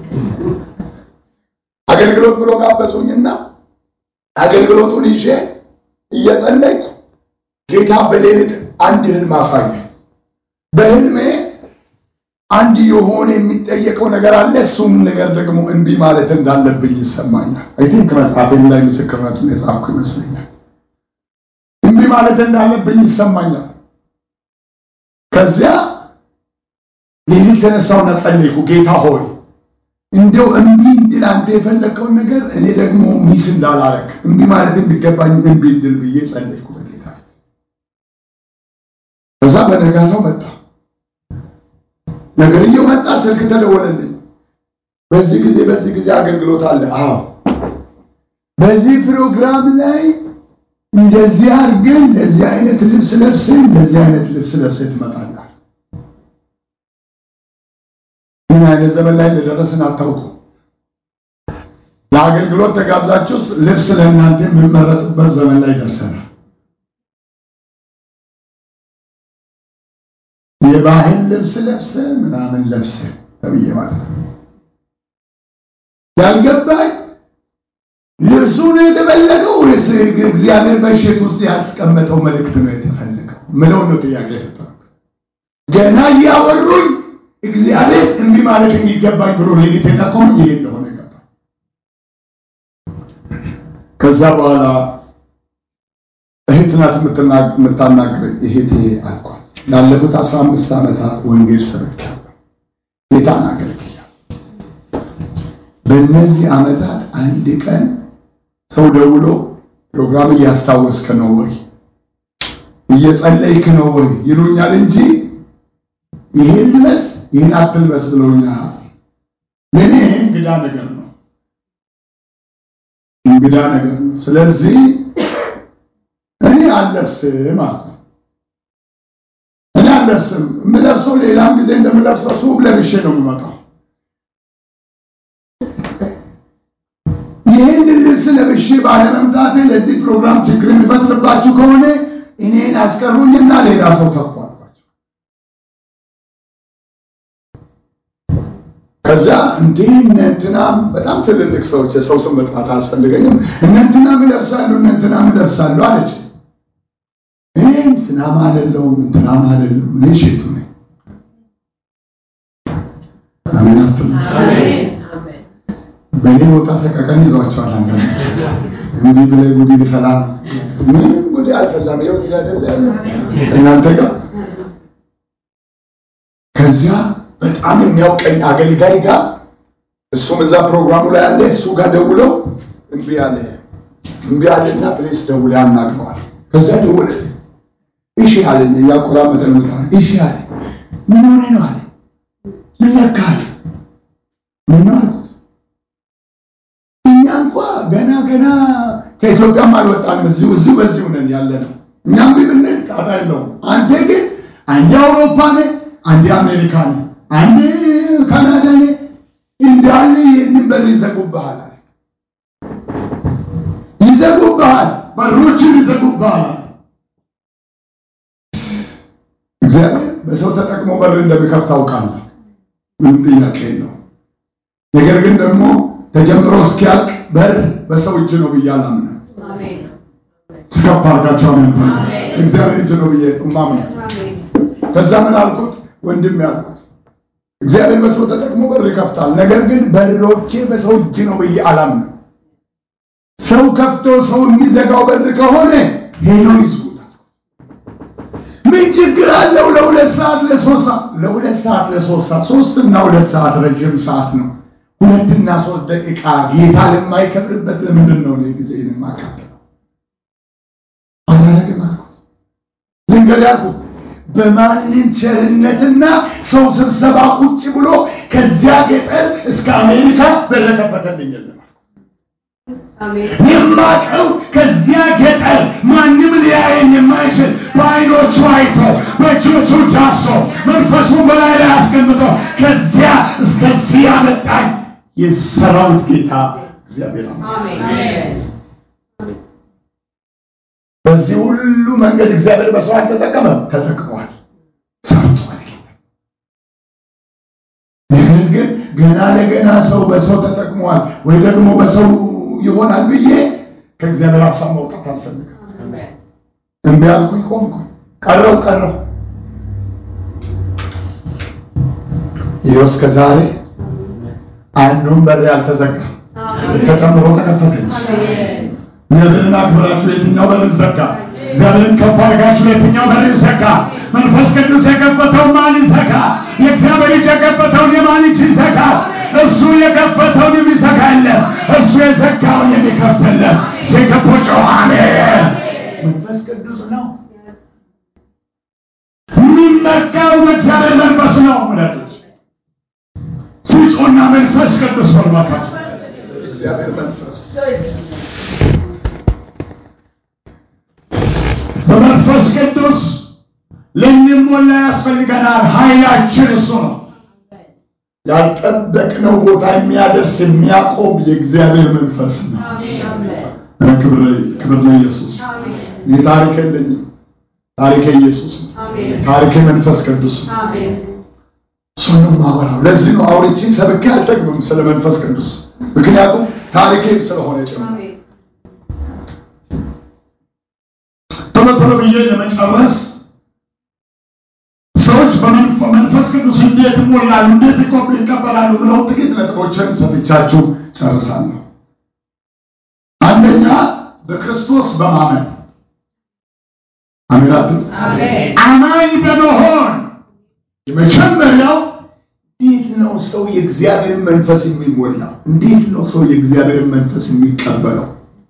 አገልግሎት ብሎ ጋበዙኝና አገልግሎቱን ይዤ እየጸለይኩ ጌታ በሌሊት አንድ ህልም አሳየ። በህልሜ አንድ የሆነ የሚጠየቀው ነገር አለ። እሱም ነገር ደግሞ እምቢ ማለት እንዳለብኝ ይሰማኛል። አይ ቲንክ መጽሐፌም ላይ ምስክርነቱን የጻፍኩ ይመስለኛል። እምቢ ማለት እንዳለብኝ ይሰማኛል። ከዚያ ሌሊት ተነሳውና ጸለይኩ። ጌታ ሆይ እንደው እምቢ እንድል አንተ የፈለግከውን ነገር እኔ ደግሞ ሚስ እንዳላረግ እምቢ ማለት የሚገባኝ እምቢ እንድል ብዬ ጸለይኩ በጌታ ፊት። ከዛ በነጋታው መጣ ነገርየው መጣ። ስልክ ተደወለልኝ። በዚህ ጊዜ በዚህ ጊዜ አገልግሎት አለ። አዎ በዚህ ፕሮግራም ላይ እንደዚህ አድርገን እንደዚህ አይነት ልብስ ለብሰን እንደዚህ አይነት ልብስ ለብሰን ትመጣለህ። ምን አይነት ዘመን ላይ እንደደረስን አታውቁ። ለአገልግሎት ተጋብዛችሁ ልብስ ለእናንተ የምንመረጥበት ዘመን ላይ ደርሰናል። የባህል ልብስ ለብሰ ምናምን ለብሰ ተብዬ ማለት ነው። ያልገባኝ ልብሱ ነው የተፈለገው ወይስ ወይስ እግዚአብሔር በእሸት ውስጥ ያስቀመጠው መልእክት ነው የተፈለገው? ምለው ነው ጥያቄ የፈጠረው። ገና እያወሩኝ እግዚአብሔር እንዲህ ማለት የሚገባኝ ብሎ ሌሊት የጠቆመኝ ይሄ እንደሆነ ገባ። ከዛ በኋላ እህት ናት የምታናግረኝ። እህቴ አልኳት ላለፉት አስራ አምስት ዓመታት ወንጌል ሰብኬያለሁ፣ ጌታን አገልግያለሁ። በእነዚህ ዓመታት አንድ ቀን ሰው ደውሎ ፕሮግራም እያስታወስክ ነው ወይ እየጸለይክ ነው ወይ ይሉኛል እንጂ ይሄን ልበስ ይህን አትልበስ ብለውኛል። ለእኔ እንግዳ ነገር ነው፣ እንግዳ ነገር ነው። ስለዚህ እኔ አልለብስም አልኩ። እኔ አልለብስም። የምለብሰው ሌላም ጊዜ እንደምለብሰው ሱፍ ለብሼ ነው የምመጣው። ይህንን ልብስ ለብሼ ባለመምጣቴ ለዚህ ፕሮግራም ችግር የሚፈጥርባችሁ ከሆነ እኔን አስቀሩኝና ሌላ ሰው ተኩ አልኳቸው። ከዛ እንዴ እነ እንትናም በጣም ትልልቅ ሰዎች የሰው ስም መጥራት አያስፈልገኝም። እነ እንትናም ይለብሳሉ፣ እነ እንትናም ይለብሳሉ አለች። እኔ እንትናም አይደለሁም፣ እንትናም አይደለሁም። እኔ ሽቱ ነኝ። አሜን አትሉ? በእኔ ቦታ ሰቀቀን ይዟቸዋል። አንዳንዶች እንዲህ ብለህ ጉዲ ሊፈላ ነው። ምንም ጉዲ አልፈላም። ይኸው እዚህ አይደለ ያለው እናንተ ጋር። ከዚያ በጣም የሚያውቀኝ አገልጋይ ጋር እሱም እዛ ፕሮግራሙ ላይ ያለ እሱ ጋር ደውለው እምቢ አለ እምቢ አለና ፕሌስ ደውለ አናግረዋል። ከዚያ ደውለ እሺ አለኝ። እያቆራመጠ ነው ታ እሺ አለ። ምን ሆነ ነው አለ። ምን ነካ አለ። ምን ነው አልኩት። እኛ እንኳ ገና ገና ከኢትዮጵያም አልወጣንም። እዚሁ እዚሁ በዚሁ ነን ያለ ነው። እኛም ግን ብንል ጣጣ የለውም። አንተ ግን አንዴ አውሮፓ ነህ፣ አንዴ አሜሪካ ነህ፣ አንዴ ካናዳ ነህ። እንዳለ ይህንን በር ይዘጉብሃል አለ። ይዘጉብሃል፣ በሮችን ይዘጉብሃል አለ። እግዚአብሔር በሰው ተጠቅሞ በር እንደሚከፍት አውቃለሁ። ምንም ጥያቄ የለው። ነገር ግን ደግሞ ተጀምሮ እስኪያልቅ በር በሰው እጅ ነው ብዬ አላምንም። ስከፍ አድርጋቸው ነው እግዚአብሔር እጅ ነው ብዬ ማምነ። ከዛ ምን አልኩት? ወንድም ያልኩት እግዚአብሔር በሰው ተጠቅሞ በር ይከፍታል። ነገር ግን በሮቼ በሰው እጅ ነው ብዬ አላምንም። ሰው ከፍቶ ሰው የሚዘጋው በር ከሆነ ሄዶ ይዝጉታል። ምን ችግር አለው? ለሁለት ሰዓት ለሶስት ሰዓት ለሁለት ሰዓት ለሶስት ሰዓት ሶስት እና ሁለት ሰዓት ረዥም ሰዓት ነው። ሁለትና ሶስት ደቂቃ ጌታ ለማይከብርበት ለምንድን ነው እኔ ጊዜ የማቃጥለው? አላረግም አልኩት። ልንገር ያልኩት በማንም ቸርነትና ሰው ስብሰባ ቁጭ ብሎ ከዚያ ገጠር እስከ አሜሪካ በር ከፈተልኝ የለም። የማቀው ከዚያ ገጠር ማንም ሊያየን የማይችል በዓይኖቹ አይቶ በእጆቹ ዳሶ መንፈሱን በላይ ላይ አስቀምጦ ከዚያ እስከዚህ ያመጣኝ የሰራዊት ጌታ እግዚአብሔር ነው። በዚህ ሁሉ መንገድ እግዚአብሔር በሰው አልተጠቀመም፣ ተጠቅሟል፣ ሰርቷል ጌታ። ነገር ግን ገና ለገና ሰው በሰው ተጠቅሟል ወይ ደግሞ በሰው ይሆናል ብዬ ከእግዚአብሔር ሀሳብ መውጣት አልፈልግም። እምቢ አልኩኝ፣ ቆምኩኝ፣ ቀረው ቀረው። ይኸው እስከ ዛሬ አንዱን በር ያልተዘጋ ተጨምሮ ተከፈተች። እግዚአብሔርን አክብራችሁ የትኛው በር ይዘጋ? እግዚአብሔርን ከፍ አድርጋችሁ የትኛው በር ይዘጋ? መንፈስ ቅዱስ የከፈተው ማን ይዘጋ? የእግዚአብሔር እጅ የከፈተውን የማን እጅ ይዘጋ? እርሱ የከፈተውን የሚዘጋ የለም፣ እርሱ የዘጋውን የሚከፍት የለም። ሲከቦጮ አሜን። መንፈስ ቅዱስ ነው የሚመካው በእግዚአብሔር መንፈስ ነው። ወዳጆች ስጮና መንፈስ ቅዱስ ወርባካቸው እግዚአብሔር መንፈስ በመንፈስ ቅዱስ ልንሞላ ያስፈልገናል። ኃይላችን እሱ ነው። ያልጠበቅነው ቦታ የሚያደርስ የሚያቆም የእግዚአብሔር መንፈስ ነው። ክብር ለኢየሱስ። ይህ ታሪክ የለኝም። ታሪክ ኢየሱስ ነው። ታሪክ መንፈስ ቅዱስ ነው። እሱን ነው የማወራው። ለዚህ ነው አውርቼ ሰብኬ አልጠግብም ስለ መንፈስ ቅዱስ፣ ምክንያቱም ታሪኬም ስለሆነ ጭምር ቶሎ ቶሎ ብዬ ለመጨረስ ሰዎች በመንፈስ ቅዱስ እንዴት ይሞላሉ፣ እንዴት ይቆብ ይቀበላሉ ብለው ጥቂት ነጥቦችን ሰጥቻችሁ ጨርሳለሁ። አንደኛ በክርስቶስ በማመን አሜናት አማኝ በመሆን የመጀመሪያው እንዴት ነው ሰው የእግዚአብሔርን መንፈስ የሚሞላው? እንዴት ነው ሰው የእግዚአብሔርን መንፈስ የሚቀበለው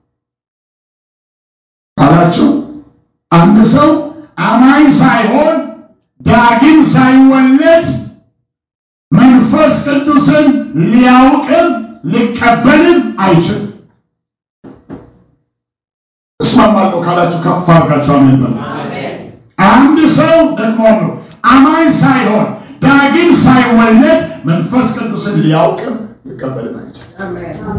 አላችሁ? አንድ ሰው አማኝ ሳይሆን ዳግም ሳይወለድ መንፈስ ቅዱስን ሊያውቅም ሊቀበልም አይችልም። እስማማለሁ ካላችሁ ከፍ አድርጋችሁ አሜን በሉ። አንድ ሰው ደግሞ ነው አማኝ ሳይሆን ዳግም ሳይወለድ መንፈስ ቅዱስን ሊያውቅም ሊቀበልም አይችልም።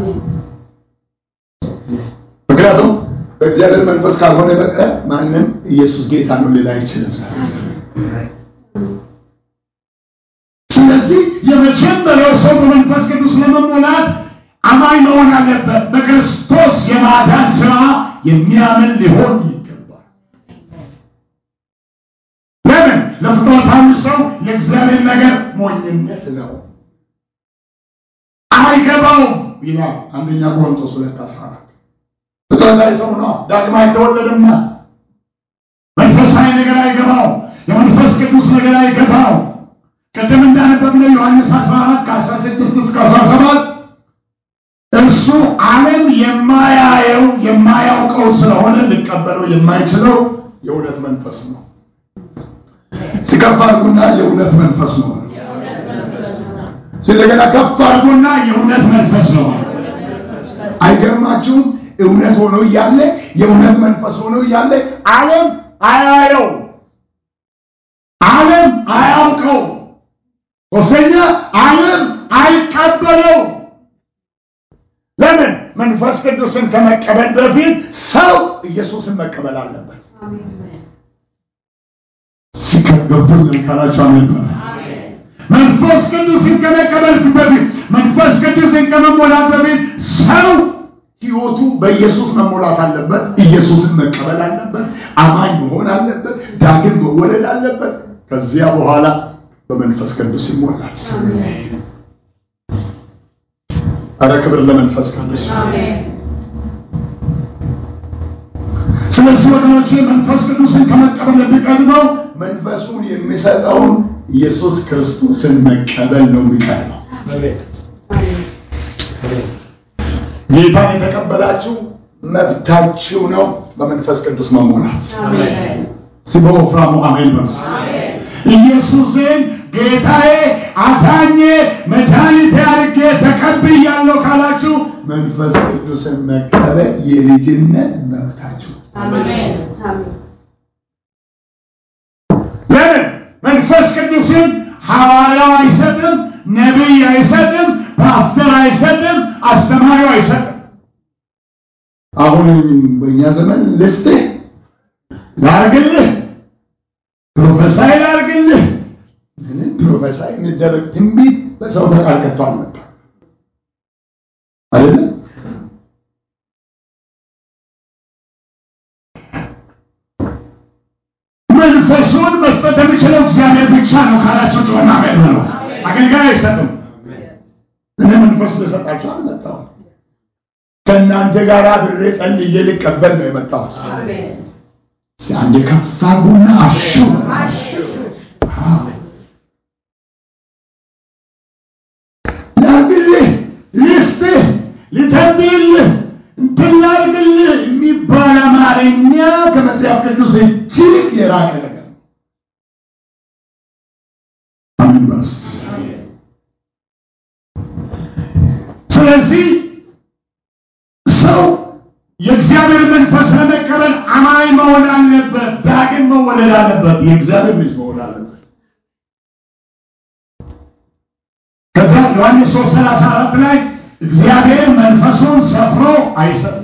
ምክንያቱም በእግዚአብሔር መንፈስ ካልሆነ በቀር ማንም ኢየሱስ ጌታ ነው ሊል አይችልም። ስለዚህ የመጀመሪያው ሰው በመንፈስ ቅዱስ ለመሞላት አማኝ መሆን አለበት። በክርስቶስ የማዳን ስራ የሚያምን ሊሆን ይገባል። ለምን? ለፍጥረታዊ ሰው የእግዚአብሔር ነገር ሞኝነት ነው፣ አይገባውም ይላል አንደኛ ቆሮንቶስ ሁለት አስራ አራት ፍጥረታዊ ሰው ነው፣ ዳግም አይተወለደማ። መንፈሳዊ ነገር አይገባው፣ የመንፈስ ቅዱስ ነገር አይገባው። ቅድም እንዳነበብነው ዮሐንስ 14 ከ16 እስከ 17 እርሱ ዓለም የማያየው የማያውቀው ስለሆነ ሊቀበለው የማይችለው የእውነት መንፈስ ነው። ሲከፍ አድርጉና የእውነት መንፈስ ነው። ስለገና ከፍ አድርጉና የእውነት መንፈስ ነው። አይገርማችሁም? እውነት ሆኖ እያለ የእውነት መንፈስ ሆኖ እያለ ዓለም አያየው፣ ዓለም አያውቀው፣ ሶስተኛ ዓለም አይቀበለው። ለምን? መንፈስ ቅዱስን ከመቀበል በፊት ሰው ኢየሱስን መቀበል አለበት። ሲከገብቶኛል ካላችሁ አሜን በሉ። መንፈስ ቅዱስን ከመቀበል በፊት መንፈስ ቅዱስን ከመሞላት በፊት ሰው ሕይወቱ በኢየሱስ መሞላት አለበት። ኢየሱስን መቀበል አለበት። አማኝ መሆን አለበት። ዳግም መወለድ አለበት። ከዚያ በኋላ በመንፈስ ቅዱስ ይሞላል። አረ ክብር ለመንፈስ ቅዱስ። ስለዚህ ወገኖቼ መንፈስ ቅዱስን ከመቀበል የሚቀድመው መንፈሱን የሚሰጠውን ኢየሱስ ክርስቶስን መቀበል ነው የሚቀድመው። ጌታን የተቀበላችሁ መብታችሁ ነው በመንፈስ ቅዱስ መሞላት። ሲበወፍራሙ አሜን በርስ ኢየሱስን ጌታዬ፣ አዳኜ፣ መድኃኒቴ አድርጌ ተቀብያለሁ ካላችሁ መንፈስ ቅዱስን መቀበል የልጅነት መብታችሁ። ለምን መንፈስ ቅዱስን ሐዋርያው አይሰጥም፣ ነቢይ አይሰጥም፣ ፓስተር አይሰጥም፣ አስተማሪው አይሰጥም። አሁን በእኛ ዘመን ልስጥህ፣ ላርግልህ፣ ፕሮፌሳይ ላርግልህ ምንም ፕሮፌሳይ የሚደረግ ትንቢት በሰው ፈቃድ ከቶ አልመጣም አይደለም። መንፈሱን መስጠት የሚችለው እግዚአብሔር ብቻ ነው ካላቸው ጮና አሜን በሉ። አገልጋይ አይሰጥም። እኔ መንፈስ ልሰጣችሁ አልመጣሁም። ከእናንተ ጋር አብሬ ጸልዬ ልቀበል ነው የመጣሁት። አንዴ ከፍ አድርጉና አሹ ላርግልህ፣ ልስጥህ፣ ልተንብይልህ፣ እንትን ላርግልህ የሚባል አማርኛ ከመጽሐፍ ቅዱስ እጅግ የራቀ ነገር ነው። አሜን በርስ ስለዚህ ሰው የእግዚአብሔር መንፈስ ለመቀበል አማኝ መሆን አለበት። ዳግም መወለድ አለበት። የእግዚአብሔር ልጅ መሆን አለበት። ከዛ ዮሐንስ 3 34 ላይ እግዚአብሔር መንፈሱን ሰፍሮ አይሰጥም።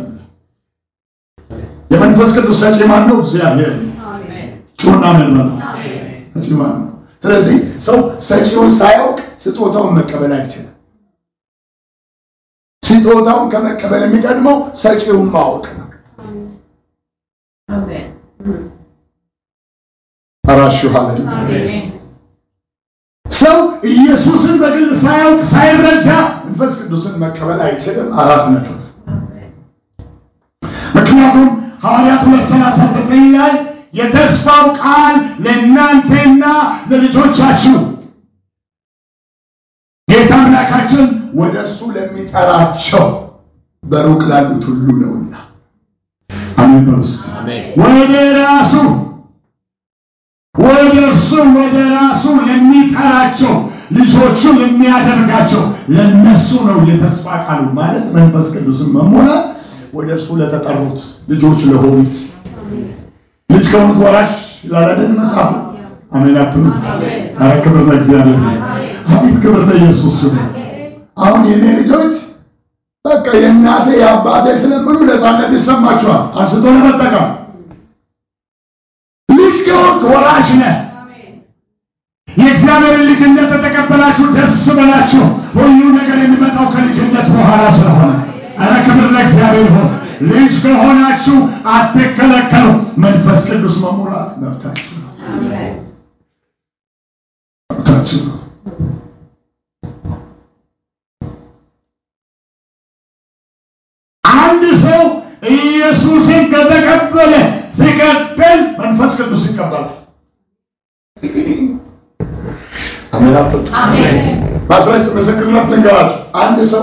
የመንፈስ ቅዱስ ሰጪ ማን ነው? እግዚአብሔር ነው። ጩና ምን ነው? ሰጪ ማን ነው? ስለዚህ ሰው ሰጪውን ሳያውቅ ስጦታውን መቀበል አይችልም። ስጦታውን ከመቀበል የሚቀድመው ሰጪውን ማወቅ ነው። ይሁንላችሁ። ሃሌሉያ። ሰው ኢየሱስን በግል ሳያውቅ ሳይረዳ መንፈስ ቅዱስን መቀበል አይችልም። አራት ነጥብ። ምክንያቱም ሐዋርያት ሁለት ሰላሳ ዘጠኝ ላይ የተስፋው ቃል ለእናንተና ለልጆቻችሁ ጌታ አምላካችን ወደ እርሱ ለሚጠራቸው በሩቅ ላሉት ሁሉ ነውና አሜን በሉ እስቲ። ወደ ራሱ ወደ እርሱ ወደ ራሱ ለሚጠራቸው ልጆቹ የሚያደርጋቸው ለነሱ ነው የተስፋ ቃሉ ማለት መንፈስ ቅዱስን መሞላት ወደ እርሱ ለተጠሩት ልጆች ለሆኑት ልጅ ከሆኑት ወራሽ ላላደን መጽሐፍ አሜን አትሉ? ኧረ ክብር ለእግዚአብሔር ይሁን። አቤት ክብር ለኢየሱስ ይሁን። አሁን የኔ ልጆች በቃ የእናቴ የአባቴ ስለምሉ ነፃነት ይሰማቸዋል። አንስቶ ለመጠቀም ልጅ ከሆንክ ወራሽ ነህ። የእግዚአብሔርን ልጅነት ተቀበላችሁ ደስ በላችሁ። ሁሉ ነገር የሚመጣው ከልጅነት በኋላ ስለሆነ ኧረ ክብር ለእግዚአብሔር ይሁን። ልጅ ከሆናችሁ አትከለከሉ። መንፈስ ቅዱስ መሙላት መብታችሁ ነው፣ መብታችሁ ነው። አንድ ሰው ኢየሱስን ከተቀበለ ሲቀጥል መንፈስ ቅዱስ ይቀበላል። አሜን አትሉ? ማስረጭ ምስክርነት ልንገራችሁ። አንድ ሰው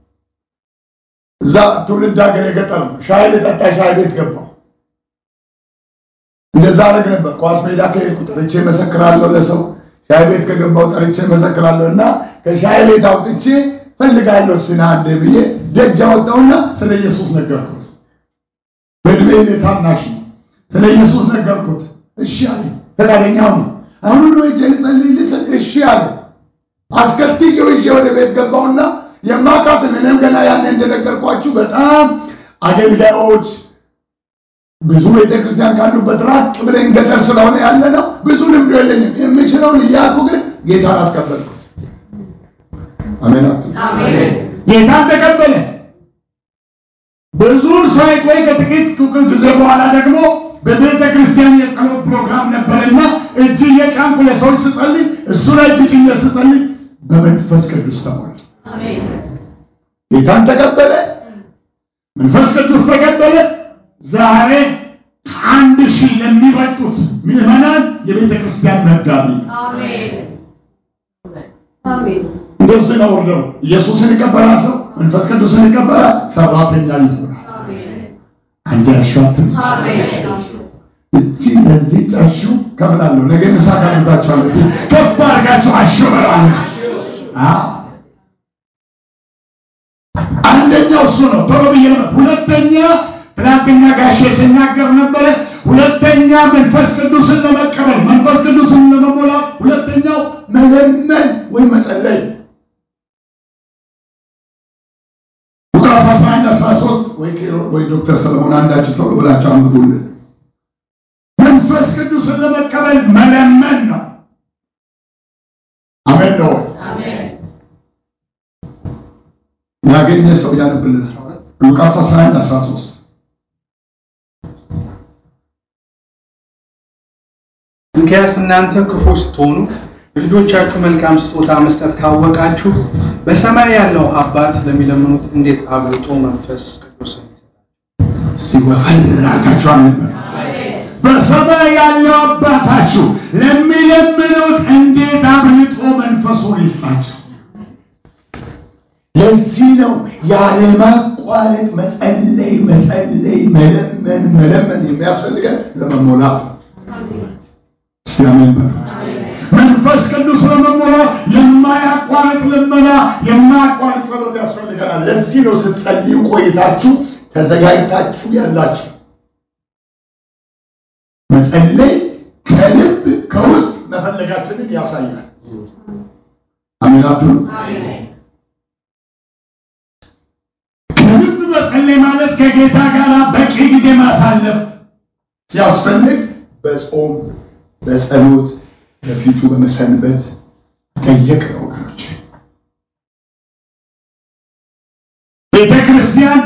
እዛ ትውልድ ሀገር የገጠር ነው። ሻይ ልጠጣ ሻይ ቤት ገባው። እንደዛ አደረግ ነበር። ኳስ ሜዳ ከሄድኩ ጠርቼ መሰክራለሁ ለሰው ሻይ ቤት ከገባው ጠርቼ መሰክራለሁ እና ከሻይ ቤት አውጥቼ ፈልጋለሁ ስና አንዴ ብዬ ደጅ አወጣውና ስለ ኢየሱስ ነገርኩት። በእድሜ እኔ ታናሽ ነው። ስለ ኢየሱስ ነገርኩት። እሺ አለ። ፈቃደኛ ሆነ። አሁን ሁሉ እጄ ልጸልይ ልስል እሺ አለ። አስከትዬው ይዤ ወደ ቤት ገባውና የማውቃትን እኔም ገና ያኔ እንደነገርኳችሁ በጣም አገልጋዮች ብዙ ቤተክርስቲያን ካሉበት ራቅ ብለን ገጠር ስለሆነ ያለ ነው። ብዙ ልምዶ የለኝም። የምችለውን እያልኩ ግን ጌታን አስቀበልኩት። አሜን አትሉ? ጌታን ተቀበለ። ብዙም ሳይቆይ ከጥቂት ጊዜ በኋላ ደግሞ በቤተ ክርስቲያን የጸሎት ፕሮግራም ነበረና እጅ እየጫንኩ ለሰዎች ስጸልይ እሱ ላይ እጅ ጭኜ ስጸልይ በመንፈስ ቅዱስ ተሞላ። ጌታን ተቀበለ። መንፈስ ቅዱስ ተቀበለ። ዛሬ ከአንድ ሺህ ለሚበልጡት ምዕመናን የቤተ ክርስቲያን መጋቢ ነው። እንደዚህ ነው ወርደው ኢየሱስን ይቀበላል ሰው መንፈስ ቅዱስን ይቀበላል፣ ሰራተኛ ይሆናል። አንድ ያሻትም እዚህ ለዚህ ጨርሹ ከፍላለሁ። ነገ ምሳ ጋብዛችኋለሁ። እስቲ ከፍ አድርጋችሁ አሸበራለ። አንደኛው እሱ ነው። ቶሎ ብዬ ነበር። ሁለተኛ ትናንትና ጋሼ ሲናገር ነበረ። ሁለተኛ መንፈስ ቅዱስን ለመቀበል መንፈስ ቅዱስን ለመሞላት ሁለተኛው መለመን ወይም መጸለይ ሉቃስ 11 13 ወይ ኬሮ- ወይ ዶክተር ሰለሞን አንዳችሁ ቶሎ ብላችሁ አንብቡልን። መንፈስ ቅዱስን ለመቀበል መለመን ነው። አሜን ነው። ያገኘ ሰው ያነብልን። ሉቃስ 11 13 እንኪያስ እናንተ ክፉ ስትሆኑ ልጆቻችሁ መልካም ስጦታ መስጠት ካወቃችሁ በሰማይ ያለው አባት ለሚለምኑት እንዴት አብልጦ መንፈስ ቅዱስን ይሰጣል። እስቲ ወፈር አድርጋችሁ አሜን በሉ። በሰማይ ያለው አባታችሁ ለሚለምኑት እንዴት አብልጦ መንፈሱን ይስጣቸው። ለዚህ ነው ያለማቋረጥ መጸለይ መጸለይ መለመን መለመን የሚያስፈልገን ለመሞላት ነው። እስቲ አሜን በሉ። መንፈስ ቅዱስ ለመሞላት የማያቋርጥ ልመና፣ የማያቋርጥ ጸሎት ያስፈልገናል። ለዚህ ነው ስትጸልዩ ቆይታችሁ ተዘጋጅታችሁ ያላችሁ። መጸለይ ከልብ ከውስጥ መፈለጋችንን ያሳያል። አሜን አትሉ? ከልብ መጸለይ ማለት ከጌታ ጋር በቂ ጊዜ ማሳለፍ ሲያስፈልግ በጾም በጸሎት በፊቱ በመሰንበት ጠየቅ ነው ወገኖች። ቤተ ክርስቲያን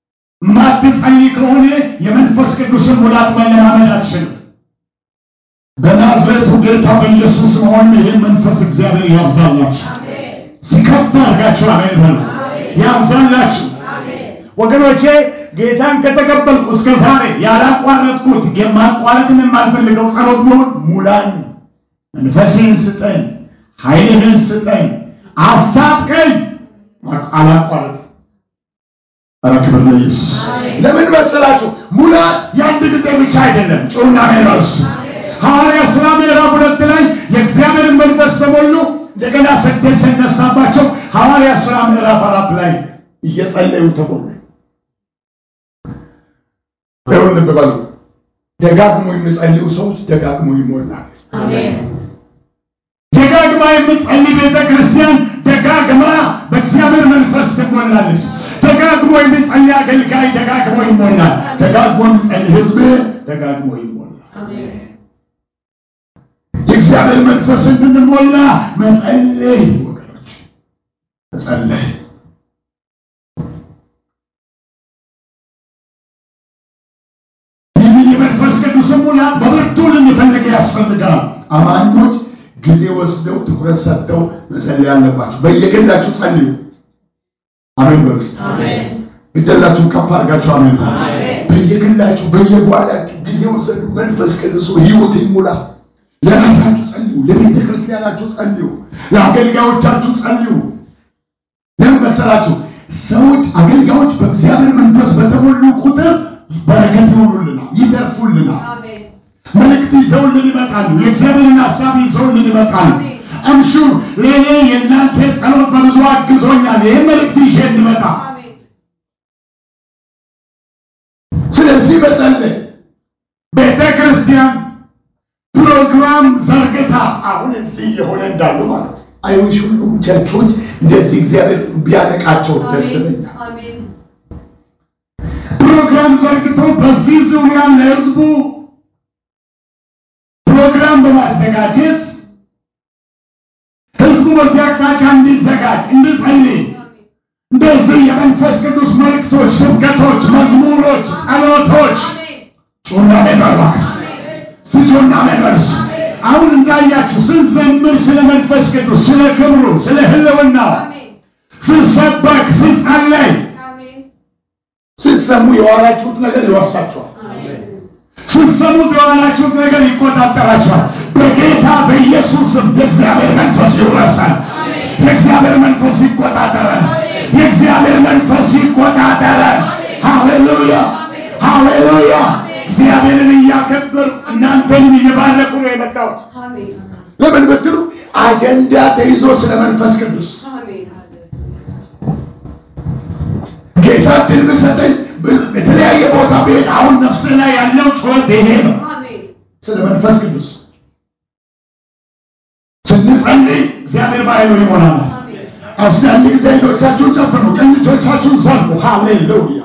ማትጸልይ ከሆነ የመንፈስ ቅዱስን ሙላት መለማመድ አትችልም። በናዝሬቱ ጌታ በኢየሱስ መሆን ይህን መንፈስ እግዚአብሔር ያብዛላችሁ። ሲከፍ አድርጋችሁ አሜን በሉ። ያብዛላችሁ ወገኖቼ። ጌታን ከተቀበልኩ እስከ ዛሬ ያላቋረጥኩት የማቋረጥን የማልፈልገው ጸሎት ቢሆን ሙላን፣ መንፈስህን ስጠኝ፣ ኃይልህን ስጠኝ፣ አስታጥቀኝ። አላቋረጥ ኧረ ክብር ለኢየሱስ። ለምን መሰላችሁ? ሙላት የአንድ ጊዜ ብቻ አይደለም። ጩና ሜሮስ ሐዋርያ ሥራ ምዕራፍ ሁለት ላይ የእግዚአብሔርን መንፈስ ተሞሉ። እንደገና ስደት ሲነሳባቸው ሐዋርያ ሥራ ምዕራፍ አራት ላይ እየጸለዩ ተሞሉ። ይሁን ልብ በሉ። ደጋግሞ የሚጸልዩ ሰዎች ደጋግሞ ይሞላል። ደጋግማ የምትጸልይ ቤተ ክርስቲያን ደጋግማ በእግዚአብሔር መንፈስ ትሞላለች። ደጋግሞ የሚጸልይ አገልጋይ ደጋግሞ ይሞላል። ደጋግሞ የሚጸልይ ሕዝብ ደጋግሞ ይሞላል። የእግዚአብሔር መንፈስ እንድንሞላ መጸለይ ወገኖች፣ መጸለይ ይህን የመንፈስ ቅዱስ ሙላት በብርቱ ልንፈልግ ያስፈልጋል። አማኞች ጊዜ ወስደው ትኩረት ሰጥተው መጸለይ አለባቸው። በየግላችሁ ጸልዩ። አሜን በሉ እስቲ። ግደላችሁ ከፍ አድርጋችሁ አሜን በሉ። በየግላችሁ በየጓዳችሁ ጊዜ ወሰዱ። መንፈስ ቅዱስ ሕይወት ይሙላ። ለራሳችሁ ጸልዩ፣ ለቤተ ክርስቲያናችሁ ጸልዩ፣ ለአገልጋዮቻችሁ ጸልዩ። ለምን መሰላችሁ? ሰዎች አገልጋዮች በእግዚአብሔር መንፈስ በተሞሉ ቁጥር በረከት ይሆኑልናል፣ ይተርፉልናል። መልእክት ይዘውልን ይመጣሉ። የእግዚአብሔርን ሀሳብ ይዘውልን ይመጣሉ። እምሹ ለእኔ የእናንተ ጸሎት በብዙ አግዞኛል። ይህ መልእክት ይዤ እንድመጣ ስለዚህ መጸለይ ቤተ ክርስቲያን ፕሮግራም ዘርግታ አሁን እዚህ የሆነ እንዳሉ ማለት ነው። አይዊሽ ሁሉም ቸርቾች እንደዚህ እግዚአብሔር ቢያነቃቸው ደስ ይለኛል። ፕሮግራም ዘርግቶ በዚህ ዙሪያ ለህዝቡ ፕሮግራም በማዘጋጀት ህዝቡ በዚህ አቅጣጫ እንዲዘጋጅ እንዲጸልይ እንደዚህ የመንፈስ ቅዱስ መልእክቶች፣ ስብከቶች፣ መዝሙሮች፣ ጸሎቶች ጩና መባባች ስጆና መበርስ አሁን እንዳያችሁ ስንዘምር ስለ መንፈስ ቅዱስ ስለ ክብሩ ስለ ህልውናው ስንሰበክ ስንጸለይ ስትሰሙ የዋላችሁት ነገር ይወርሳችኋል። ስትሰሙት የዋላችሁት ነገር ይቆጣጠራችኋል። በጌታ በኢየሱስም የእግዚአብሔር መንፈስ ይወርሳል። የእግዚአብሔር መንፈስ ይቆጣጠረን። የእግዚአብሔር መንፈስ ይቆጣጠረን። ሃሌሉያ ሃሌሉያ። እግዚአብሔርን እያከበርኩ እናንተንም እየባረኩ ነው የመጣሁት። ለምን ብትሉ አጀንዳ ተይዞ ስለ መንፈስ ቅዱስ ጌታ ድል ብሰጠኝ በተለያየ ቦታ ብሄድ አሁን ነፍስ ላይ ያለው ጩኸት ይሄ ነው። ስለ መንፈስ ቅዱስ ስንጸልይ እግዚአብሔር በኃይሉ ይሞላናል። አብዛኛው ጊዜ አይኖቻችሁን ጨፍኑ፣ ቀኝ እጆቻችሁን ዘርጉ። ሃሌሉያ